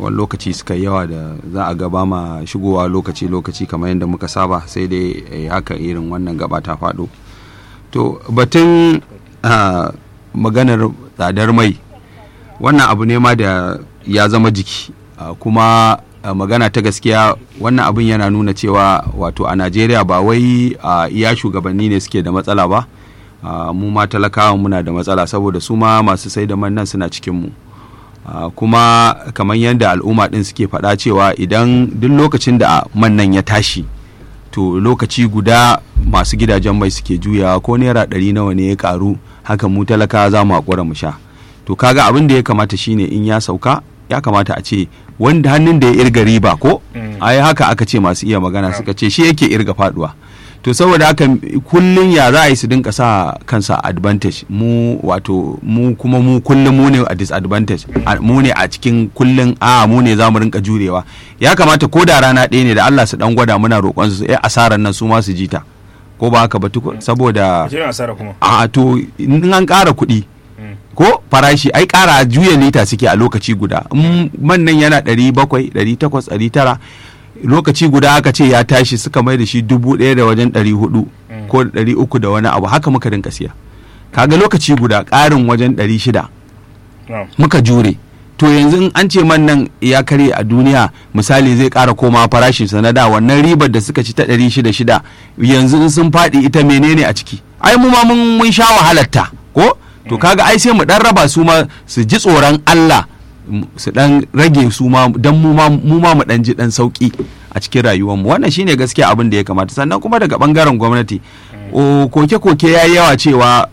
wani lokaci suka yawa da za a gaba ma shigowa lokaci-lokaci kamar yadda muka saba sai dai haka irin wannan gaba ta faɗo to batun maganar tsadar mai wannan abu ne ma da ya zama jiki kuma magana ta gaskiya wannan abin yana nuna cewa wato a najeriya ba wai iya shugabanni ne suke da matsala ba mu ma talakawa muna da matsala saboda su ma masu sai da man nan suna cikin mu kuma kamar yadda al'umma din suke faɗa cewa idan duk lokacin da man nan ya tashi to lokaci guda masu gidajen mai suke juyawa ko naira ɗari nawa ne ya karu haka mu talaka za mu haƙura mu sha to kaga abin da ya kamata shine in ya sauka ya kamata a ce wanda hannun da ya irga riba ko ai haka aka ce masu iya magana suka ce shi yake irga faduwa to saboda haka kullun ya za a yi su dinka sa kansa advantage mu wato mu kuma mu kullum mu ne a disadvantage mu ne a cikin kullun a mu ne za mu rinka jurewa ya kamata ko da rana ɗaya ne da Allah su dan gwada muna roƙon su eh asarar nan su ma su jita ko ba haka ba saboda a to in an ƙara kuɗi ko farashi ai ƙara juya lita suke a lokaci guda man nan yana ɗari bakwai ɗari takwas ɗari tara lokaci guda aka ce ya tashi suka mai da shi dubu ɗaya da wajen ɗari hudu ko ɗari uku da wani abu haka muka rinka siya kaga lokaci guda ƙarin wajen ɗari shida muka jure to yanzu in an ce man nan ya karye a duniya misali zai ƙara koma farashin sa na da wannan ribar da suka ci ta ɗari shida shida yanzu in sun faɗi ita menene a ciki ai mu ma mun sha wahalarta ko to kaga ai sai mu ɗan raba su ma su ji tsoron Allah su dan rage su ma dan mu ma mu ma mu dan ji dan sauki a cikin rayuwar mu wannan shine gaskiya abin da ya kamata sannan kuma daga bangaren gwamnati o koke koke yayi yawa cewa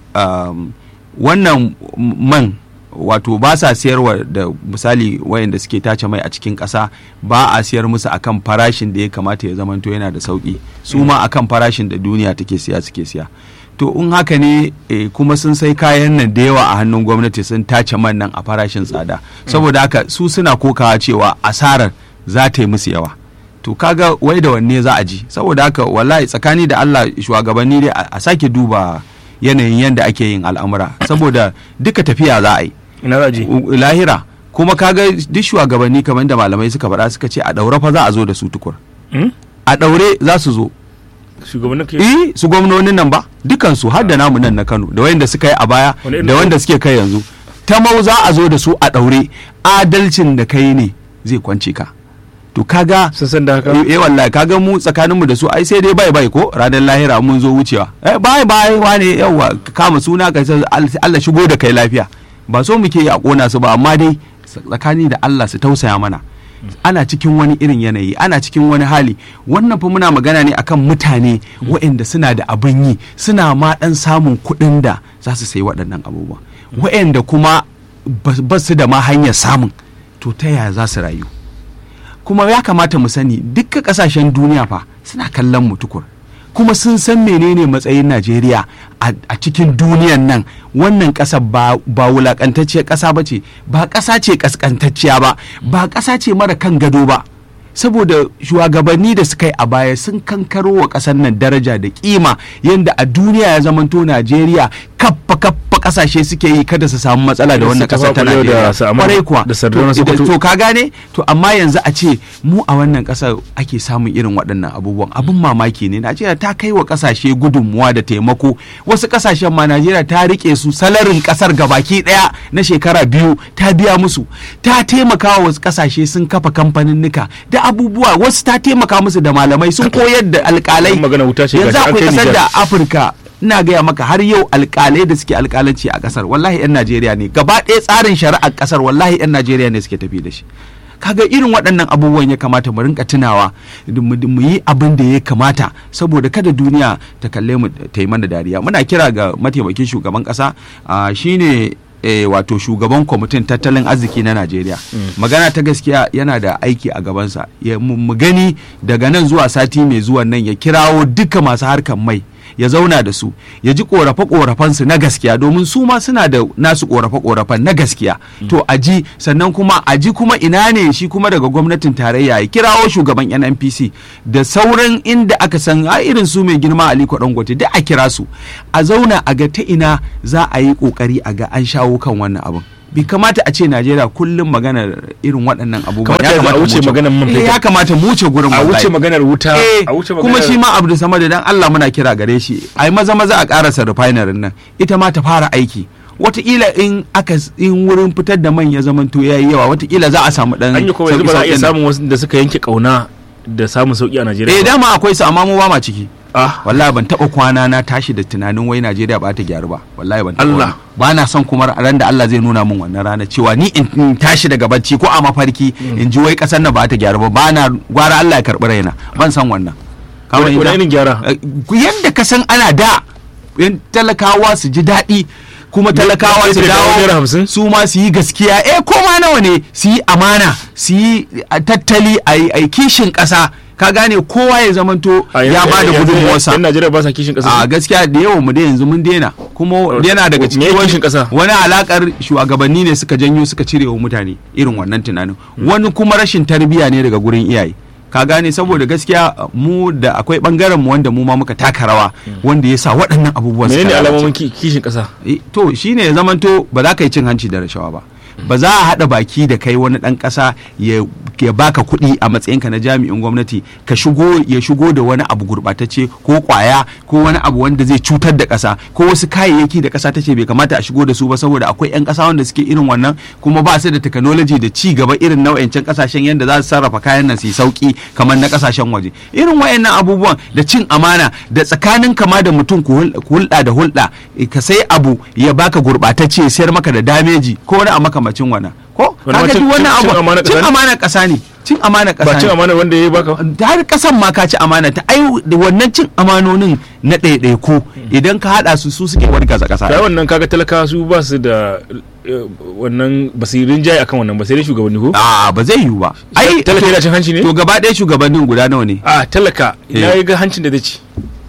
wannan man wato ba sa siyarwa da misali wayanda suke tace mai a cikin ƙasa ba a siyar musu akan farashin da ya kamata ya zamanto yana da sauki su ma akan farashin da duniya take siya suke siya to in haka ne e, kuma sun sai kayan nan da yawa a hannun gwamnati sun tace man nan a farashin tsada saboda haka su suna kokawa cewa asarar za ta yi musu yawa to kaga wai da wanne za a ji saboda haka wallahi tsakani da Allah shugabanni dai a sake duba yanayin yadda ake yin al'amura saboda duka tafiya za a yi lahira kuma kaga duk shugabanni kamar da malamai suka faɗa suka ce a ɗaure fa za a zo da su tukur a ɗaure za su zo shugabannin ke eh su gwamnonin nan ba dukansu har da namu nan na Kano da wayanda suka yi a baya da wanda suke kai yanzu ta mau za a zo da su a daure adalcin da kai ne zai kwance ka to kaga sun da haka eh wallahi kaga mu tsakanin mu da su ai sai dai bai bai ko ranar lahira mun zo wucewa eh bai bai wane yawa kama suna ka Allah shigo da kai lafiya ba so muke yi a kona su ba amma dai tsakani da Allah su tausaya mana ana cikin wani irin yanayi ana cikin wani hali wannan fa muna magana ne akan mutane waɗanda suna da abin yi suna ma ɗan samun kuɗin da za su sayi waɗannan abubuwa waɗanda kuma ba su da ma hanyar samun to ta yaya za su rayu kuma ya kamata mu sani dukkan ƙasashen duniya fa suna kallon mu tukur kuma sun san menene matsayin Najeriya a cikin duniyan nan wannan ƙasa ba wulaƙantacciyar ƙasa ba ce ba ƙasa ce ƙasƙantacciya ba ba ƙasa ce mara kan gado ba saboda shugabanni da suka yi a baya sun kankaro wa ƙasar nan daraja da kima yadda a duniya ya zamanto Najeriya kappa kappa kasashe suke yi kada su samu matsala da wannan kasar ta Najeriya kwarai kuwa to ka gane to amma yanzu a ce mu a wannan kasar ake samun irin waɗannan abubuwan abin mamaki ne Najeriya ta kai wa kasashe gudunmuwa da taimako wasu kasashen ma Najeriya ta rike su salarin kasar gabaki daya na shekara biyu ta biya musu ta taimaka wa wasu kasashe sun kafa kamfaninnika da abubuwa wasu ta taimaka musu da malamai sun koyar da alkalai yanzu akwai kasar da Afirka ina gaya maka har yau alkalai da suke alkalanci a kasar wallahi 'yan najeriya ne gaba ɗaya tsarin shari'ar kasar wallahi 'yan najeriya ne suke tafi da shi kaga irin waɗannan abubuwan ya kamata mu rinka tunawa mu yi abin da ya kamata saboda kada duniya ta kalle mu ta yi mana dariya muna kira ga mataimakin shugaban ƙasa shine e, wato shugaban kwamitin tattalin arziki na najeriya mm. magana ta gaskiya yana da aiki a gabansa mu gani daga nan zuwa sati mai zuwan nan ya kirawo duka masu harkar mai ya zauna da su ya ji korafe su na gaskiya domin su ma suna da nasu korafe-korafen na gaskiya to a ji sannan kuma a ji kuma ina ne shi kuma daga gwamnatin tarayya ya kirawo shugaban nnpc da sauran inda aka san a irin su mai girma aliko dangote da a kira su a zauna a ga ta ina za a yi kokari a ga an shawo kan wannan abin bai kamata a ce najeriya kullum maganar irin waɗannan abubuwa Kamata yanzu a mu wuce maganar man Eh, fetur. ya kamata mu wuce gurin a wallahi. wuce maganar wuta Eh, a wuce kuma maganar shi ma abdu sama da dan Allah muna kira gare shi ai maza maza a karasa refinery nan ita ma ta fara aiki wataƙila in aka in wurin fitar da man ya zamanto yayi yawa wataƙila za a samu dan an yi kuma yanzu ba za a iya sauƙi-sauƙin nan. samun wasu da suka yanke kauna da samun sauki a Najeriya eh ba. dama akwai su amma mu ba ma ciki ah wallahi ban taba kwana na tashi da tunanin wai Najeriya ba ta gyaru ba wallahi ban taba Allah. wannan. ba na son kuma ran da Allah zai nuna min wannan rana cewa ni in in tashi daga bacci ko a mafarki in ji wai kasar nan ba ta gyaru ba ba na gwara Allah ya karbi raina ban san wannan Ka wani fahimta? wani irin gyara Eh, yadda ka san ana da yan talakawa su ji daɗi kuma talakawa su Yadda da naira dawo hamsin? su ma su yi gaskiya eh koma nawa ne su yi amana su yi a, tattali a yi- a yi kishin ƙasa ka gane kowa ya zamanto A ya yanzu- ba da yanzu- gudunmuwarsa yan Najeriya ba sa kishin a kasa gaskiya da yawan mu da yanzu mun daina kuma yana daga me cikin ya kishin ƙasa? wani alakar shugabanni ne suka janyo suka cire wa mutane irin wannan tunanin wani kuma rashin tarbiyya ne daga gurin iyaye ka gane saboda gaskiya mu da akwai bangaren mu wanda mu ma muka taka rawa wanda ya sa waɗannan abubuwan suka menene lalace. alamomin ki- kishin kasa Eh, to shine ya zamanto ba za ka yi cin hanci da rashawa ba ba za a haɗa baki da kai wani ɗan ƙasa ya ya baka kuɗi a matsayinka na jami'in gwamnati ka shigo ya shigo da wani abu gurɓatacce ko ƙwaya ko wani abu wanda zai cutar da ƙasa ko wasu kayayyaki da ƙasa ta ce bai kamata a shigo da su ba saboda akwai 'yan ƙasa wanda suke irin wannan kuma ba su da technology da ci gaba irin na wayancan ƙasashen yadda za su sarrafa kayan nan su yi sauki kamar na ƙasashen waje irin wayannan abubuwan da cin amana da tsakanin kama da mutum ku hul- ku hulɗa da hulɗa eh, ka sai abu ya baka gurɓatacce ya sayar maka da dameji ko wani a makamacin wannan ko Wani ma kaga cin- duk wannan cin- cin abu amanar cin ƙasa ne? amana ƙasa ne cin amana ƙasa ba ne cin amana wanda ya baka da har kasan ma ka ci amana ta ai da wannan cin amanonin na ɗaiɗaiku idan ka haɗa su su suke wargaza ƙasa da wannan kaga talakawa su ba su da eh, wannan basirin jayi akan wannan ba sai dai shugabanni ko a ba zai yiwu ba ai talaka to- yana cin hanci ne to gaba ɗaya shugabannin guda nawa ne a talaka Eh. ina ga hancin da zai ci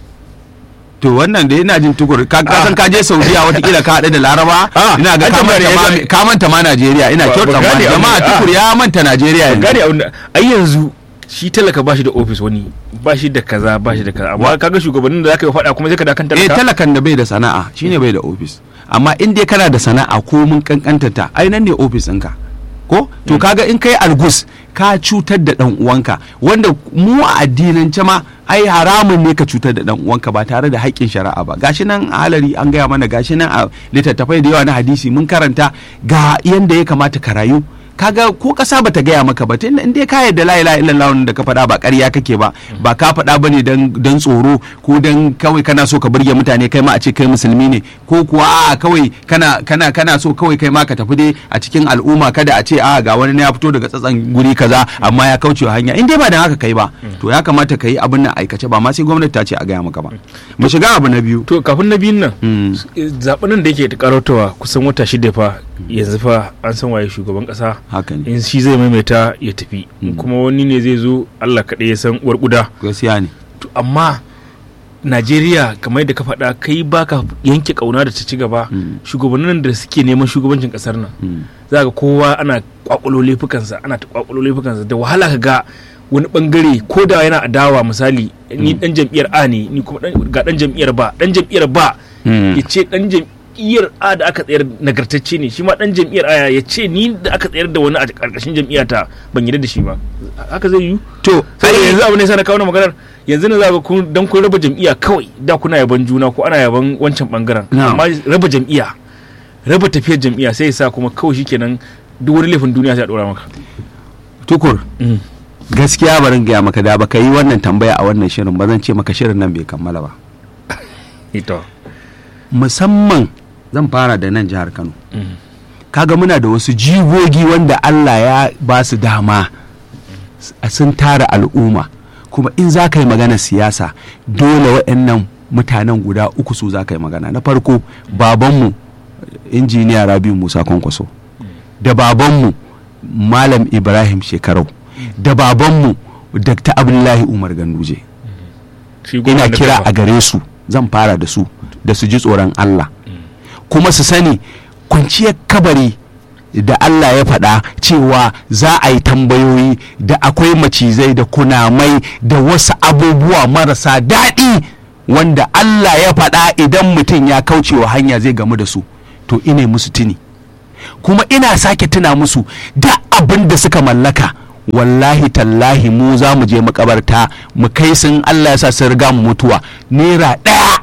to wannan da yana jin tukur ka ka san ka je saudiya watakila ka haɗu da laraba Ah, ina ga an ka tambaya manta ne, ma- ka manta ma najeriya ina Ba- kyautar ba gane ma jama'a abin da- tukur ya manta najeriya yanzu gane abin da ai yanzu shi talaka ba shi da ofis wani ba shi da kaza ba shi da kaza amma kaga shugabannin da zaka yi faɗa kuma zai ka da kan eh talaka talakan da bai da sana'a shine bai da ofis amma in dai kana da sana'a ko mun kankantata ai nan ne ofis ɗinka ko to kaga in kai algus ka cutar da dan uwanka wanda mu a addinance ma ai haramun ne ka cutar da dan uwanka ba tare da haƙƙin shari'a ba gashi nan a halari an gaya mana gashi nan a littattafai da yawa na hadisi mun karanta ga yanda ya kamata ka rayu kaga ko kasa bata gaya maka ba tun in dai ka yarda la ilaha illallah da ka faɗa ba ƙarya kake ba ba ka faɗa bane dan dan tsoro ko dan kawai kana so ka burge mutane kai ma a ce kai musulmi ne ko kuwa a kawai kana kana kana so kawai kai ma ka tafi dai a cikin al'umma kada a ce a ga wani ne ya fito daga tsatsan guri kaza amma ya kauce wa hanya in dai ba dan haka kai ba to ya kamata ka yi abin nan aikace ba ma sai gwamnati ta ce a gaya maka ba mu shiga abu na biyu to kafin na biyun nan Mm. zaɓen nan da yake karatowa kusan wata shida fa yanzu fa an san waye shugaban ƙasa haka ne in shi zai maimaita ya tafi in Mm. kuma wani ne zai zo Allah kaɗai ya san uwar ƙuda gaskiya ne To, amma Najeriya kamar yadda ka faɗa kai baka yanke ƙauna da ta ci gaba Mm. shugabannin da suke neman shugabancin ƙasar nan Mm. za ga kowa ana kwakulo laifukansa ana ta kwakulo laifukansa da wahala ka ga wani bangare ko da yana adawa misali ni dan jam'iyyar A ne ni kuma dan- ga dan jam'iyyar ba dan jam'iyyar ba Mm. ya ce dan jam'iyyar A da aka tsayar nagartacce ne shi ma dan jam'iyyar A ya ce ni da aka tsayar da wani a karkashin jam'iyyata ban yarda da shi ba haka zai yi to sai ai- yanzu abu ne sai na kawo na maganar yanzu na za ga kun dan kun raba jam'iyya kawai da kuna yaban juna ko ana yaban wancan bangaren Na'am. amma raba jam'iyya raba tafiyar jam'iyya sai ya sa kuma kawai shikenan duk wani laifin duniya sai a dora maka tukur gaskiya barin gaya maka da baka yi wannan tambaya a wannan shirin ba zan ce maka shirin nan bai kammala ba ito musamman zan fara da nan jihar kano kaga muna da wasu jigogi wanda allah ya ba su dama s- sun tara al'umma kuma in za ka yi magana siyasa dole waɗannan mutanen guda uku su za ka yi magana na farko babanmu injiniya rabiu musa kwankwaso da babanmu malam ibrahim shekarau da babanmu dr abdullahi umar ganduje shi goma ina da kira gaba. a gare su zan fara da su da su ji tsoron Allah kuma su sani kwanciyar kabari da Allah ya faɗa cewa za a yi tambayoyi da akwai macizai da kunamai da wasu abubuwa marasa daɗi wanda Allah ya faɗa idan mutum ya kaucewa hanya zai gamu da su to ine musu tuni kuma ina sake tuna musu da abin da suka mallaka wallahi tallahi mu za mu je makabarta mu kai sun Allah ya sa sun riga mu mutuwa naira ɗaya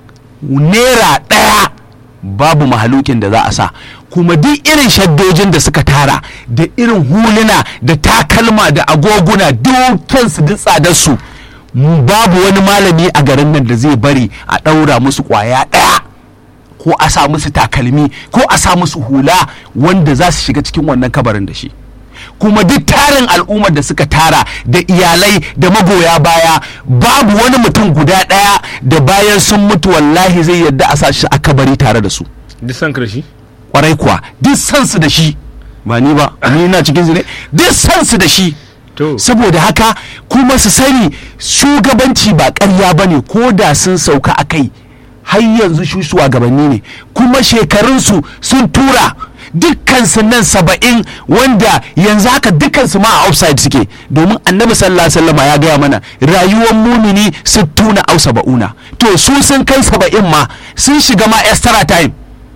naira ɗaya babu mahalukin da za a sa kuma duk irin shaddojin da suka tara da irin huluna da takalma da agoguna dukansu duk tsadarsu babu wani malami a garin nan da zai bari a ɗaura musu ƙwaya ɗaya ko a sa musu takalmi ko a sa musu hula wanda za su shiga cikin wannan kabarin da shi kuma duk tarin al'ummar da suka tara da iyalai da magoya baya babu wani mutum guda ɗaya da bayan sun mutu wallahi zai yadda a sa shi a kabari tare da su duk san karshe kwarai kuwa duk san su da shi ba ni ba ni na cikin su ne duk san su da shi to saboda haka kuma su sani shugabanci ba ƙarya ba ne ko da sun sauka a kai har yanzu su shugabanni ne kuma shekarunsu sun tura dukkansu nan saba'in wanda yanzu haka dukkansu ma a outside suke domin annabi sallallahu alaihi wasallama ya gaya mana rayuwar mumini sittuna au saba'una to su sun kai saba'in ma sun shiga ma extra time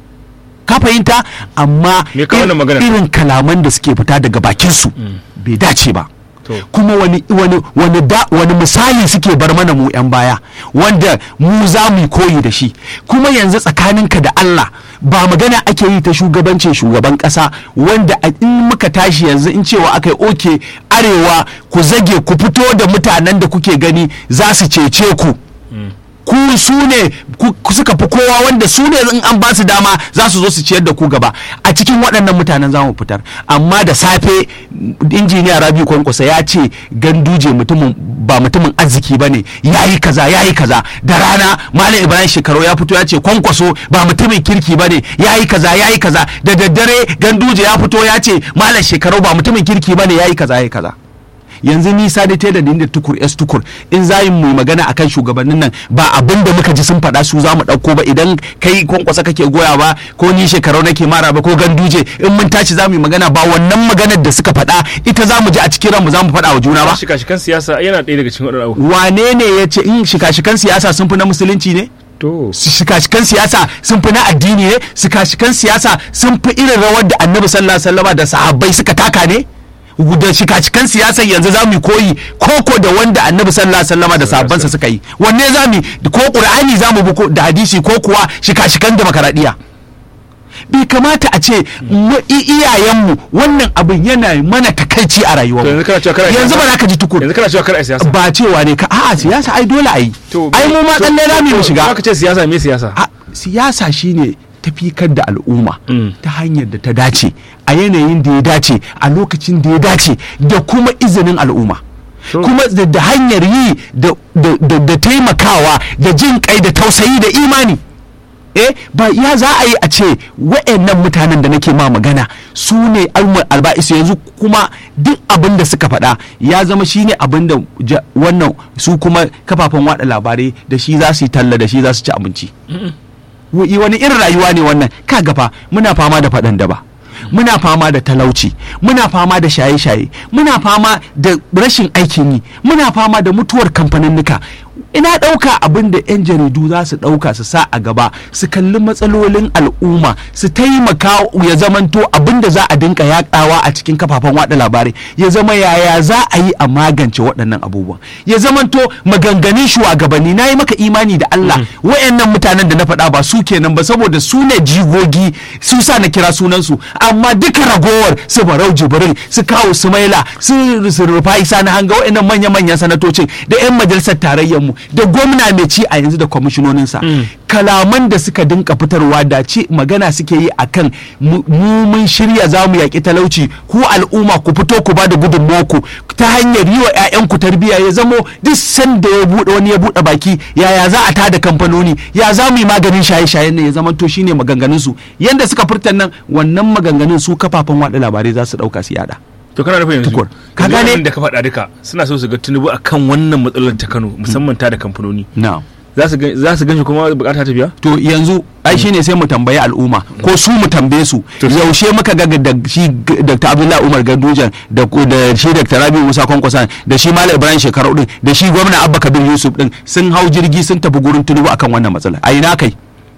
ka fahimta amma Me ka wannan magana? irin kalaman da suke fita daga bakinsu bai dace ba To. kuma wani wani wani da wani misali suke bar mana mu yan baya wanda mu za mu yi koyi da shi kuma yanzu tsakaninka da Allah ba magana ake yi ta shugabancin shugaban kasa wanda a- in muka tashi yanzu in cewa aka yi oke arewa ku zage ku fito da mutanen da kuke gani za su cece ku ku su ne ku ku suka fi kowa wanda su ne in an ba su dama za su zo su ciyar da ku gaba a cikin waɗannan mutanen za mu fitar amma da safe injiniya rabi kwankwasa ya ce ganduje mutumin ba mutumin arziki ba ne ya yi kaza ya yi kaza da rana malam ibrahim shekaru ya fito ya ce kwankwaso ba mutumin kirki ba ne ya yi kaza ya yi kaza da daddare ganduje ya fito ya ce malam shekaru ba mutumin kirki ba ne ya yi kaza ya yi kaza yanzu nisa da da da tukur s tukur in za mu magana akan shugabannin nan ba abin da muka ji sun faɗa su za mu ɗauko ba idan kai kwankwasa kake goya ba ko ni shekarau nake mara ba ko ganduje in mun tashi za mu yi magana ba wannan maganar da suka faɗa ita za mu ji a cikin ranmu za mu faɗa wa juna ba shika-shikan siyasa yana ɗaya daga cikin waɗannan abubuwa wane ne ya ce in shika-shikan siyasa sun fi na musulunci ne to shika-shikan siyasa sun fi na addini ne shika-shikan siyasa sun fi irin rawar da annabi sallallahu alaihi wasallama da sahabbai suka taka ne da shika-shikan siyasar yanzu za mu yi koyi koko da wanda annabi sallallahu alaihi wasallama da sahabbansa suka yi wanne za mu yi ko qur'ani za mu bi ko- da hadisi ko kuwa shika-shikan demokaradiyya bai kamata a ce mu- i- iyayenmu wannan abin yana mana takaici a To rayuwarmu yanzu kana cewa kana yanzu siyasa? ba za ka ji tukur yanzu kana cewa kar a siyasa ba cewa ne ka a'a siyasa ai dole a yi ai mu ma tsalle rami mu shiga ka ce siyasa me siyasa a siyasa shine tafikar da al'umma Mm. ta hanyar da ta dace a yanayin da ya dace a lokacin da ya dace da kuma izinin al'umma Sure. kuma da, da hanyar yi da, da, da, da taimakawa da jin kai da tausayi da imani eh ba ya za a yi a ce wa'annan mutanen da nake ma magana su ne almar alba'isu yanzu kuma duk abin da suka faɗa ya zama shine abin da ja- wannan su kuma kafafen wada labarai da shi za su yi talla da shi za su ci abinci Wa- wani irin rayuwa ne wannan ka gafa muna fama da faɗan daba muna fama da talauci muna fama da shaye-shaye muna fama da rashin aikin yi muna fama da mutuwar kamfaninnika ina ɗauka abin da 'yan jaridu za su ɗauka su sa a gaba su kalli matsalolin al'umma su taimaka ya zamanto abin da za a dinka yaɗawa a cikin kafafen waɗa labarai ya zama yaya za a yi a magance waɗannan abubuwan ya zamanto maganganun shugabanni na yi maka imani da Allah wayannan mutanen da na faɗa ba su kenan ba saboda su ne jigogi su sa na kira sunansu amma duka ragowar su barau jibril su kawo sumaila su su rufai sani hanga wayannan manya-manyan sanatocin da 'yan majalisar tarayyar mu da gwamna mai ci a yanzu da kwamishinoninsa kalaman da suka dinka fitarwa da ce magana suke yi akan mu mu mun shirya za mu yaƙi talauci ku al'umma ku fito ku ba da gudunmawarku ta hanyar yi wa 'ya'yanku tarbiyya ya zamo duk sanda ya buɗe wani ya buɗe baki yaya za a tada kamfanoni ya za mu yi maganin shaye-shayen nan ya zama to shine maganganun su yanda suka furta nan wannan maganganun su kafafen waɗa labarai za su ɗauka su yada to kana nufin yanzu Tukur. Ka yanzu gane? wannan da ka faɗa duka suna so su ga tunubu akan wannan matsalar ta Kano musamman ta da kamfanoni na'am za su gan- za su ganshi kuma bukata ta biya to yanzu ai shine sai mu tambayi al'umma ko su mu tambaye su To su- yaushe muka ga da shi g- Dr. Abdullahi Umar Gandujan da ku- da shi Dr. Rabi Musa Kwankwason da shi Malam Ibrahim Shekaru din da shi gwamna Abba Kabir Yusuf din sun hau jirgi sun tafi gurin Tinubu akan wannan matsala a ina kai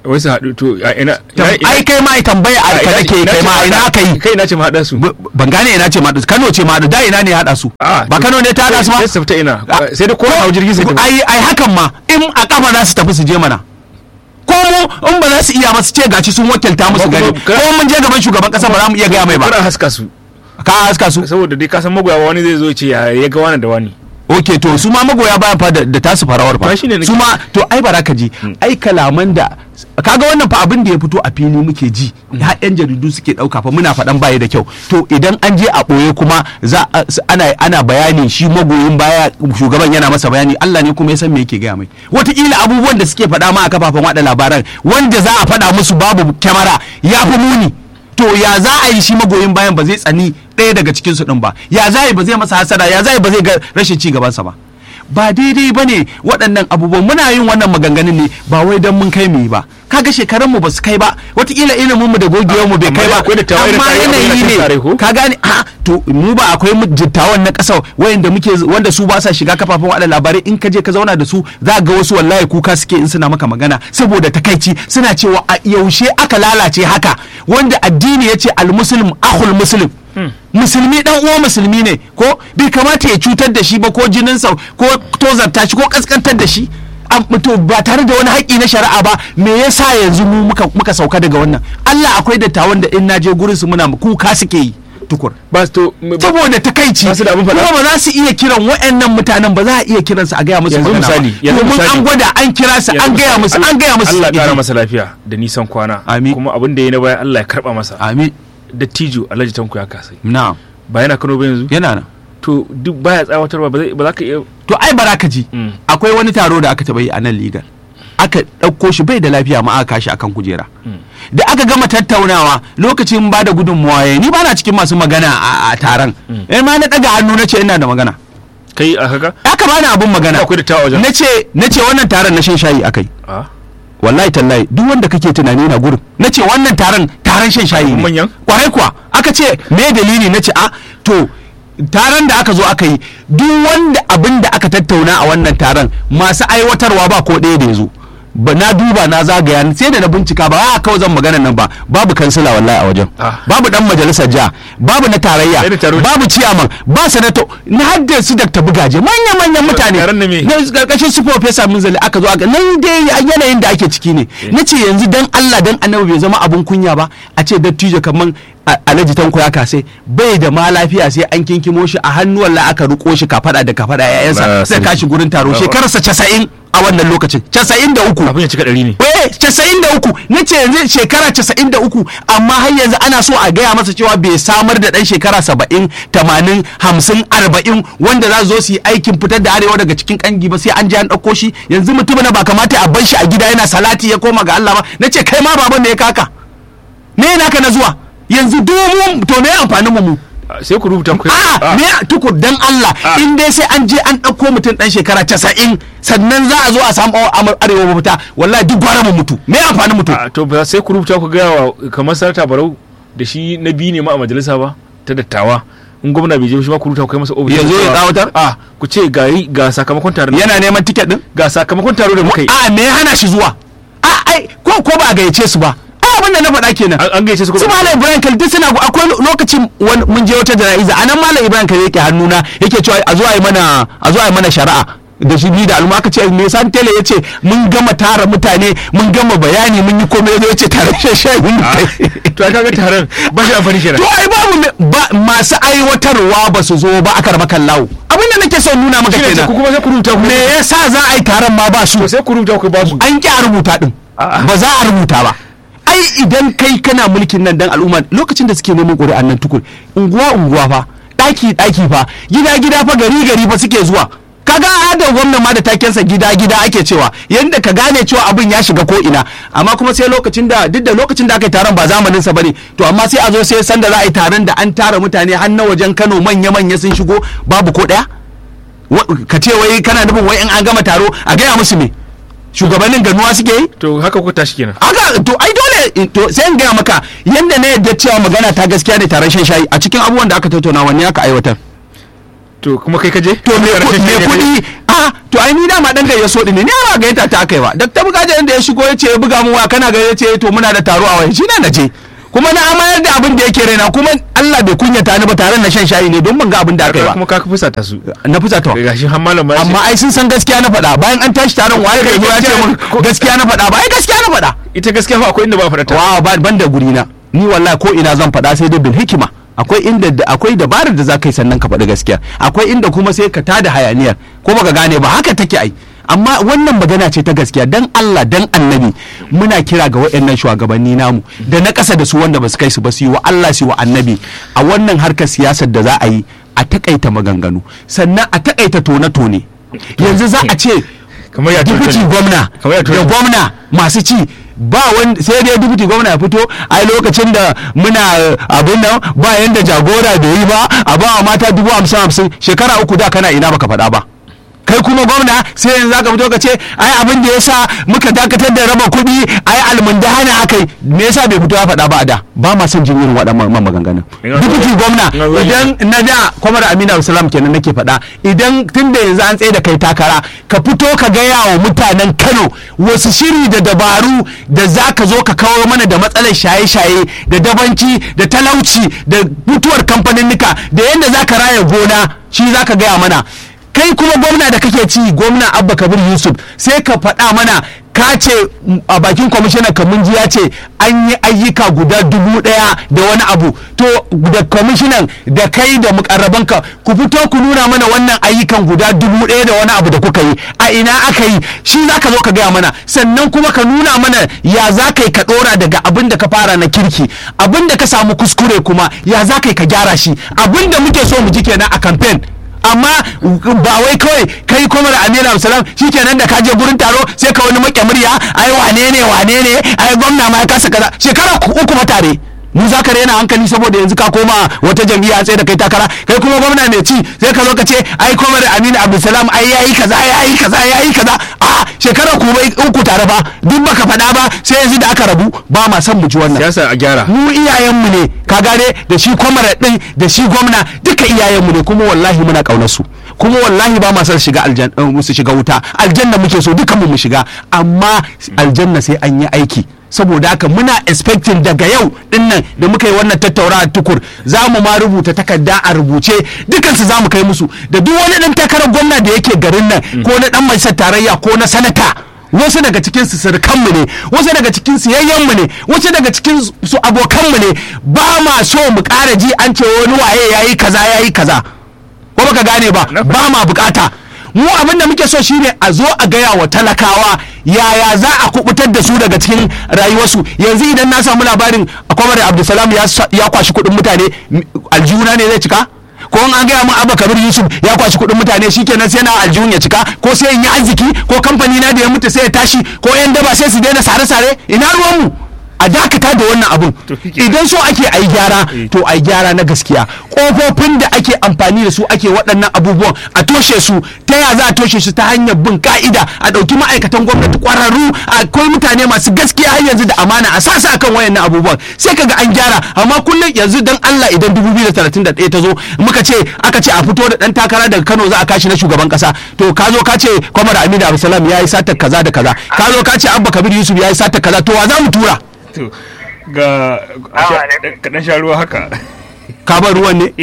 wai su haɗu to a ina Tam- ai kai ma ai tambaya a ka nake kai ma ina aka yi kai na ce ma haɗa su B- ban gane ina ce ma Kano ce ma da ina ne ya haɗa su Ah, ba to- Kano ne ta haɗa su ma sai su fita ina Ah, sai da ko hau jirgi sai tafi. ai ai hakan ma in a kafa za su tafi su je mana ko mu in ba za su iya ba su ce gaci sun wakilta musu Kuma- gari kuma- ko mun je gaban shugaban kasa ba za mu iya gaya mai ba Kuna haska su ka haska su saboda dai ka san magoya wani zai zo ya ce ya ya ga wani da wani ok to su ma magoya bayan fa da da tasu farawar fa Ba shine nake- su ma to ai bara ka ji ai kalaman da kaga wannan fa abin da ya fito a fili muke ji har yan jaridu suke dauka fa muna faɗan baya da kyau to idan an je a ɓoye kuma za a- s- ana ana bayani shi magoyin baya shugaban yana masa bayani Allah ne kuma ya san me yake gaya mai wataƙila abubuwan da suke faɗa ma a kafafen waɗa labaran wanda za a faɗa musu babu kyamara ya fi muni to ya za a yi shi magoyin bayan ba zai tsani ɗaya daga cikin su ɗin ba ya za a yi ba zai masa hasada ya za a yi ba zai ga rashin ci gabansa ba ba daidai ba ne waɗannan abubuwan muna yin wannan maganganun ne ba wai don mun kai mu yi ba kaga shekarun mu ba su kai ba wataƙila ilimin mu da gogewar mu bai Amma kai ba akwai dattawa irin amma tare- akwai yanayi irin tare ne ko? ka gane a to mu ba akwai mu dattawan na ƙasa wayanda muke wanda su ba sa shiga kafafen waɗa labarai in ka je ka zauna da su za ga wasu wallahi kuka suke in suna maka magana saboda takaici suna cewa a yaushe aka lalace haka wanda addini ya ce almuslim akhul muslim musulmi dan uwa musulmi ne ko bai kamata ya cutar da shi ba ko jininsa ko tozarta shi ko kaskantar da shi Am- to ba tare da wani haƙƙi na shari'a ba me yasa yanzu mu muka, muka sauka daga wannan Allah akwai dattawan da in naje gurin su muna kuka suke yi tukur ba su to ba- saboda takaici Ba su da abin faɗa. kuma ba za su iya kiran waɗannan mutanen ba za a iya kiransu a gaya musu Yanzu magana ba. misali, yanzu domin misali. an gwada an kira su an gaya musu an gaya musu Allah su ƙara ƙi. masa lafiya da nisan kwana Amin. kuma abin da ya na baya Allah ya karba masa amin dattijo Alhaji Tanko ya kasai na ba yana Kano ba yanzu yana nan to duk baya tsawatarwa ba zai- ba za ka iya to ai bara ka ji Mm. akwai wani taro da aka taɓa yi a nan ligar aka ɗauko shi bai da lafiya ma aka kashi akan kujera da aka gama tattaunawa lokacin ba da gudunmuwa ya ni ba na cikin masu magana a, a taron eh ma na ɗaga hannu na ce ina da magana kai a haka aka bani abun magana akwai dattawa wajen na ce na ce wannan taron na shan shayi akai a wallahi tallahi duk wanda kake tunani na gurin na ce wannan taron taron shan shayi ne Manyan? kwarai kuwa aka ce me dalili na ce a to taron da aka zo aka yi duk wanda abin da aka tattauna a wannan taron masu aiwatarwa ba ko ɗaya da ya zo ba na duba na zagaya sai da na bincika ba a kawai zan magana nan ba babu kansila wallahi a wajen Ah. babu dan majalisar jiha babu na tarayya Sai da taro- babu ciyaman ba sanato na hadda su dakta bugaje manya manyan mutane taron na me? na karkashin su professor Minzali aka zo aka nan dai yanayin da ake ciki ne na ce yanzu dan Allah dan annabi bai zama abun kunya ba a ce dattijo kaman a- alhaji tanko ya kase bai da ma lafiya sai an kinkimo shi a hannu wallahi aka ruko shi kafada da kafada Na yayansa sai sani. kashi gurin taro Na- shekararsa 90 a wannan lokacin 93 abin ya cika ɗari ne eh casa'in da uku na ce yanzu shekara casa'in da uku amma har yanzu ana so a gaya masa cewa bai samar da ɗan shekara saba'in tamanin hamsin arba'in wanda za su zo su yi aikin fitar da arewa daga cikin kangi ba sai an je an ɗauko shi yanzu mutum na ba kamata a bar shi a gida yana salati ya koma ga Allah ba na ce kai ma baban da ya kaka me naka na zuwa yanzu domin to me amfanin mu mu A, sai ku rubuta ku a me tukur dan Allah Ah. in dai sai an je an ɗauko mutum ɗan shekara casa'in sannan za a zo a samu amur arewa mafita wallahi duk gwara mu mutu me amfanin mutum a to ba sai ku rubuta ku gaya wa kamar sanata barau da shi na biyu ne ma a majalisa ba ta dattawa in gwamna bai je shi ma ku rubuta ku kai masa ofis Ya zo ya tsawatar? a ku ce ga yi- ga sakamakon taron yana neman tiket din ga sakamakon taro da muka yi a me ya hana shi zuwa a ai ko ko ba a gayyace su ba ai abin da na faɗa kenan an an gaishe su ko su malam ibrahim kalli duk suna akwai lokacin wani- mun je wata jana'iza a nan malam ibrahim kalli yake hannuna yake cewa a zo a yi mana a zo a yi mana shari'a da shi ni da al'umma aka ce me san tele yace mun gama tara mutane mun gama bayani mun yi komai yazo yace tare shashayi mun Ah, kai to ai kaga taron ba shi amfani kenan to ai babu me- ba masu aiwatarwa ba su zo ba aka raba kallawo abin da nake son nuna maka Shi ne ce ku kenan kuma sai ku rubuta ku me yasa za a yi taron ma ba su to sai ku rubuta ku ba su an ƙi a rubuta din A'a. ba za a rubuta ba ai idan kai kana mulkin nan dan al'umma lokacin da suke neman ƙuri'an nan tukur unguwa unguwa fa ɗaki ɗaki fa gida gida fa gari gari fa suke zuwa kaga adar gwamnan ma da takensa gida gida ake cewa yanda ka gane cewa abin ya shiga ko ina amma kuma sai lokacin da duk da lokacin da aka yi taron ba zamanin sa bane to amma sai a zo sai sanda za a yi taron da an tara mutane har na wajen Kano manya manya sun shigo babu ko ɗaya Wa- ka ce wai kana nufin wai in an gama taro a gaya musu me shugabannin ganuwa suke yi to haka ku tashi kenan haka to ai dole to sai in gaya maka yanda na yadda cewa magana ta gaskiya ne taron shan shayi a cikin abubuwan da aka tattauna wanne aka aiwatar to kuma kai ka je to me ku- me kuɗi a a to ai ni dama dan gayya so ne ni ba gayyata ta akai ba dakta bugaje inda ya shigo ya ce ya buga mu wa kana ga ya ce to muna da taro a wai shine na je kuma na amayar da abin da yake raina kuma Allah bai kunyata ni ba tare na shan shayi ne don ban ga abin da aka yi ba kuma ka fusa ta su na fusa ta ga shi har malam ya ce amma ai sun san gaskiya na faɗa bayan an tashi taron waye bai zo ya ce mun gaskiya na faɗa ba ai gaskiya na faɗa ita gaskiya fa akwai inda ba faɗa ta wa ba ban da guri na ni wallahi ko ina zan faɗa sai dai bil hikima akwai inda da- akwai dabarar da za ka yi sannan ka faɗi gaskiya akwai inda kuma sai ka tada hayaniyar ko baka gane ba haka take ai amma wannan magana ce ta gaskiya dan Allah dan annabi muna kira ga waɗannan shugabanni namu da na ƙasa da su wanda ba su kai su ba su yi wa Allah su yi wa annabi a wannan harkar siyasar da za a yi a takaita maganganu sannan a takaita tone-tone yanzu za a ce kamar ya dubuti tuntuni. gwamna Kamar ya da tuntuni. gwamna masu ci ba wani sai dai dubuti gwamna ya fito ai lokacin da muna eh, abin nan ba yanda jagora bai yi ba a ba wa mata dubu hamsin hamsin shekara uku da kana ina baka faɗa ba kai kuma gwamna sai yanzu zaka fito ka ce ai abin da yasa muka dakatar da raba kuɗi ai almundahana akai me yasa bai fito ya faɗa ba a da ba ma son jin irin waɗannan maganganun Ina zo- dubuti gwamna ina zo- idan na da kwamar amina abdulsalam kenan nake faɗa idan tun da yanzu an tsaye da kai takara ka fito ka gaya wa mutanen kano wasu shiri da dabaru da za ka zo ka kawo mana da matsalar shaye-shaye da dabanci da talauci da mutuwar kamfaninnika da yadda za ka raya gona shi za ka gaya mana kai kuma gwamna da kake ci gwamna abba kabir yusuf sai ka faɗa mana ka ce mm, a bakin kwamishinan kamunji ya ce an yi ayyuka guda dubu ɗaya da wani abu to da kwamishinan da kai da mukarrabanka ku fito ku nuna mana wannan ayyukan guda dubu ɗaya da wani abu da kuka yi a ina aka yi shi za ka zo ka gaya mana sannan kuma ka nuna mana ya za ka yi ka ɗora daga abin da ka fara na kirki abin da ka samu kuskure kuma ya za ka yi ka gyara shi abin da muke so mu ji kenan a kamfen amma ba wai kawai kai kuma da amina absalam shikenan da ka je gurin taro sai ka wani make murya ai wane ne wane ne ai gwamna ma ya kasa kaza shekara ku- uku matare mu za ka rena hankali saboda yanzu ka koma wata jam'iyya tsaye da kai takara kai kuma gwamna mai ci sai ka zo ka ce ai kuma da amina abdulsalam ai yayi kaza yayi kaza yayi kaza a shekara ku bai uku tare ba duk baka faɗa ba sai yanzu da aka rabu ba ma son mu ji wannan siyasa a gyara mu iyayenmu ne ka gane da shi kwamara din da shi gwamna duka iyayenmu ne kuma wallahi muna kaunar su kuma wallahi ba ma son shiga aljanna su shiga wuta aljanna muke so dukan mu mu shiga amma aljanna sai an yi aiki saboda haka muna expecting daga yau dinnan da muka yi wannan tattaunawa tukur za mu ma rubuta takarda a rubuce dukansu za mu kai musu da duk wani dan takarar gwamna da yake garin nan ko na dan majalisar tarayya ko na sanata wasu daga cikin su surukanmu ne wasu daga cikin su yayyanmu ne wasu daga cikin su abokanmu ne ba ma so mu ƙara ji an ce wani waye yayi kaza yayi kaza ko baka gane ba Na ba ma bukata mu abin da muke so shine a zo a gaya wa talakawa yaya za a kubutar da su daga cikin rayuwarsu yanzu idan na samu labarin kwamar abdulsalam ya sa- ya kwashi kuɗin mutane m- aljihuna ne zai cika ko in an gaya min abba kabir yusuf ya kwashi kuɗin mutane shikenan sai na aljihun ya cika ko sai in yi arziki ko kamfani na da ya mutu sai ya tashi ko yan daba sai su daina sare-sare ina ruwanmu a dakata da wannan abun To shikenan. idan so ake a yi gyara to a yi gyara na gaskiya kofofin da ake amfani da su ake waɗannan abubuwan a toshe su ta ya za a toshe su ta hanyar bin ka'ida a ɗauki ma'aikatan gwamnati ƙwararru akwai mutane masu gaskiya har yanzu da amana a sasa akan wayannan abubuwan sai kaga an gyara amma kullum yanzu dan Allah idan 2031 ta zo muka ce aka ce a fito da dan takara daga Kano za a kashi na shugaban kasa to ka zo ka ce Kwamar Aminu Abdulsalam ya yi satar kaza da kaza ka zo ka ce Abba Kabir Yusuf ya yi satar kaza to wa za mu tura to ga kaɗan sha ruwa haka ka bar ruwan ne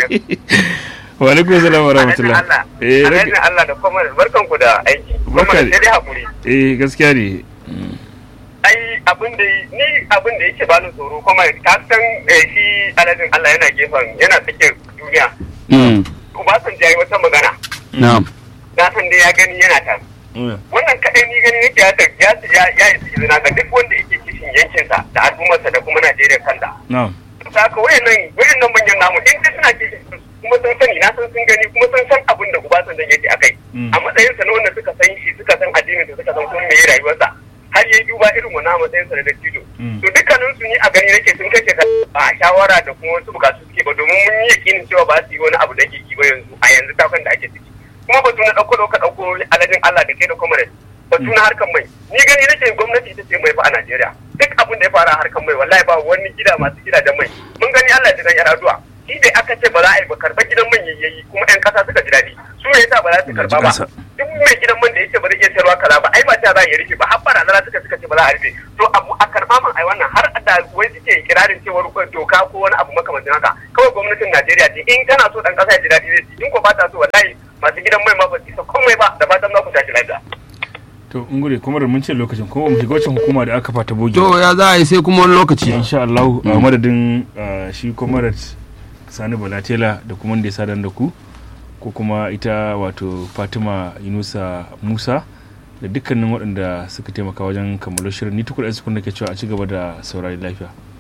wa alaikum salam wa rahmatullah eh Alhaji rage- Allah da kuma barkan ku da aiki. Kuma Barka da- sai dai hakuri. eh gaskiya ne Ai abin da ni abin da yake bani tsoro kuma ka san eh, shi Alhaji Allah yana gefen yana tsakiyar duniya. Mm, Obasanjo yayi wata magana. na'am Na san dai ya gani yana ta. Wannan kadai ni gani yake ya ta- ya ya ya yi izina ga duk wanda yake kishin yankinsa da al'ummarsa da kuma Najeriya kanta. na'am saka wayannan wayannan manyan namu in dai suna kishin kuma sun sani na san sun gani kuma sun san abin da Obasanjo yake akai Mm. a matsayin sa na wanda suka san shi suka san addinin sa suka san kuma me rayuwarsa har yayi duba irin wannan a matsayin sa na dattijo Mm. to dukkanin su ni a gani nake sun kace ka a shawara da kuma wasu bukatu suke ba domin mun yi yakinin cewa ba su yi wani abu da ke ki ba yanzu a yanzu takon da ake ciki kuma batu na dauko dauka dauko alajin Allah da kai da kuma batu na harkan mai ni gani nake gwamnati ita ce mai fa a Najeriya duk abin da ya fara a harkan mai wallahi ba wani gida masu gidajen mai mun gani Allah ya ji dan yar aduwa shi dai aka ce ba za a yi ba karba gidan man yayi kuma yan kasa suka ji daɗi su ne yasa ba za su karba ba Kasa. duk mai gidan man da yake ba zai iya sayarwa kaza ba ai ba ta za a yi rufe ba har barazana suka suka ce ba za a rufe to abu a karɓa man ai wannan har da wai suke kirarin cewar doka ko wani abu makamancin haka kawai gwamnatin Najeriya ce in tana so dan kasa ya ji daɗi zai ci in ko ba ta so wallahi masu gidan mai ma ba su isa komai ba da fatan za ku tashi lafiya. to in gure kuma da mun ce lokacin kuma mu shiga wacce hukuma da aka fata bogi to ya za a yi sai kuma wani lokaci insha Allah a madadin uh, shi comrade Sani Balatela da kuma wanda ya sadan da ku ko kuma ita wato Fatima Yunusa Musa da dukkanin waɗanda suka taimaka wajen kammalo shirin ni tukur da ke cewa a ci gaba da saurari lafiya